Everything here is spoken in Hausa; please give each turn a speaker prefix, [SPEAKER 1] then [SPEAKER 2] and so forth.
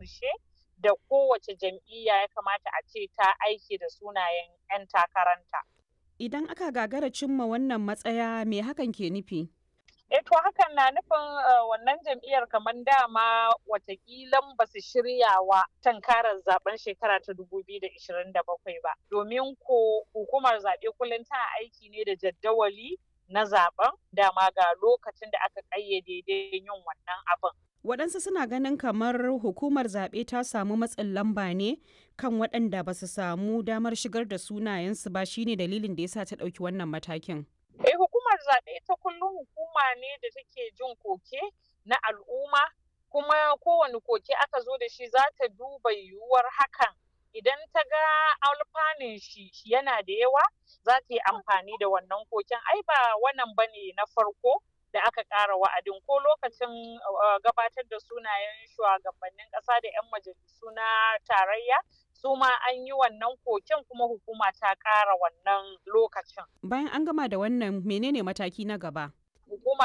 [SPEAKER 1] ƙarshe da kowace jam'iyya ya kamata a ce ta aiki da sunayen 'yan takaranta.
[SPEAKER 2] Idan aka gagara cimma wannan matsaya me hakan ke nufi?
[SPEAKER 1] E to hakan na nufin wannan jam'iyyar kamar dama watakilan ba su shiryawa tankarar zaben shekara ta 2027 ba. Domin ko hukumar zaɓe kullum tana aiki ne da jaddawali na zaben dama ga lokacin da aka ƙayyade yin wannan abin.
[SPEAKER 2] Waɗansu suna ganin kamar hukumar zaɓe ta samu matsin lamba ne kan waɗanda ba su samu damar shigar da sunayensu ba shine dalilin da yasa ta ɗauki wannan matakin.
[SPEAKER 1] Eh hukumar zaɓe ta kullum hukuma ne da take jin koke na al'umma kuma kowane koke aka zo da shi za ta duba yiwuwar hakan idan ta ga alfanun shi yana da yawa za ta yi amfani da wannan koken ai ba wannan bane na farko da aka ƙara wa'adin ko lokacin gabatar da sunayen shugabannin ƙasa da 'yan majalisu na tarayya su ma an yi wannan koken kuma hukuma ta ƙara wannan lokacin.
[SPEAKER 2] Bayan an gama da wannan menene mataki na gaba?